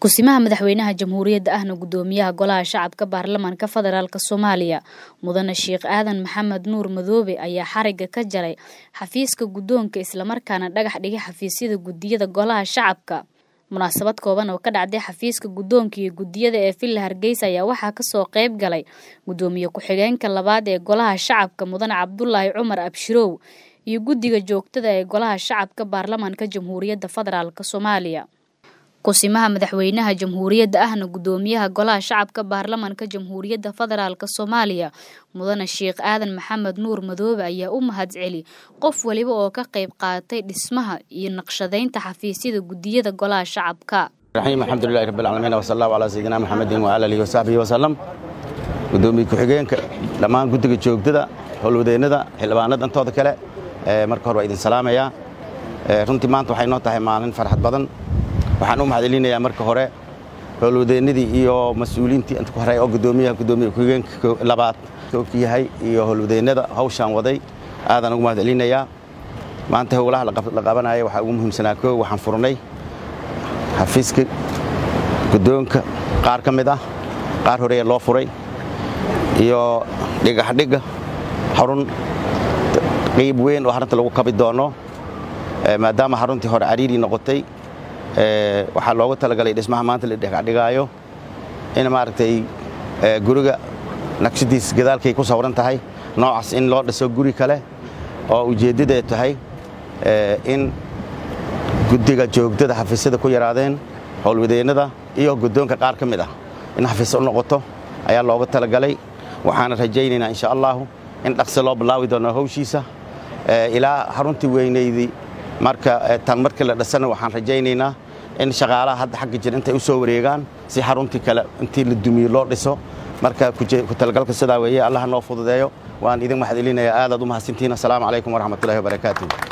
kusimaha madaxweynaha jamhuuriyadda ahna gudoomiyaha golaha shacabka baarlamaanka federaalk soomaaliya mudane sheekh aadan maxamed nuur madoobe ayaa xariga ka jaray xafiiska guddoonka islamarkaana dhagax dhigay xafiisyada gudiyada golaha shacabka munaasabad kooban oo ka dhacday xafiiska guddoonka iyo gudiyada ee villa hargeysa ayaa waxaa kasoo qeyb galay gudoomiye ku-xigeenka labaad ee golaha shacabka mudane cabdulaahi cumar abshirow iyo guddiga joogtada ee golaha shacabka baarlamaanka jamhuuriyadda federaalk soomaaliya kusimaha madaxweynaha jamhuuriyadda ahna gudoomiyaha golaha shacabka baarlamaanka jamhuuriyadda federaalk soomaaliya mudane sheekh aadan maxamed nuur madoobe ayaa u mahadceli qof waliba oo ka qayb qaatay dhismaha iyo naqshadaynta xafiisyada gudiyada golaha shacabka raxiim alxamdulilahi rabbilcaalamiin wasallahu calaa sayidina maxamedin wa alihi wasaxbihi wasalam gudoomiye ku-xigeenka dhammaan guddiga joogtada howlwadeennada xildhibaanada intooda kale marka hore waa idin salaamayaa runtii maanta waxay noo tahay maalin farxad badan waxaan u mahadcelinayaa marka hore howlwadeennadii iyo mas-uuliyiintii inta ku horay oo gudoomiyaha gudoomiye ku-xigeenka labaad ka yahay iyo howlwadeennada hawshaan waday aadaan ugu mahadcelinayaa maanta howlaha la qabanaya waxaa ugu muhiimsanaa koo waxaan furnay xafiiska guddoonka qaar ka mid ah qaar horeya loo furay iyo dhigaxdhigga xarun qayb weyn oo harunta lagu kabi doono maadaama xaruntii hore cariiri noqotay waxaa loogu talagalay dhismaha maanta la dhigaayo in maaragtay guriga naqshadiis gadaalkay ku sawran tahay noocaas in loo dhiso guri kale oo ujeeddadeed tahay in guddiga joogtada xafiisyada ku yaraadeen howlwadeennada iyo guddoonka qaar ka mid ah in xafiis u noqoto ayaa loogu talagalay waxaana rajaynaynaa insha allahu in dhaqsi loo bilaawi doono hawshiisa ilaa xaruntii weynaydii marka tan markii la dhisana waxaan rajaynaynaa in shaqaalaha hadda xagga jir intay u soo wareegaan si xaruntii kale intii la dumiye loo dhiso marka ku talagalka sidaa weeye allaha noo fududeeyo waan idin mahadcelinayaa aadaad u mahadsantihiin assalaamu calaykum waraxmatullahi wabarakaatu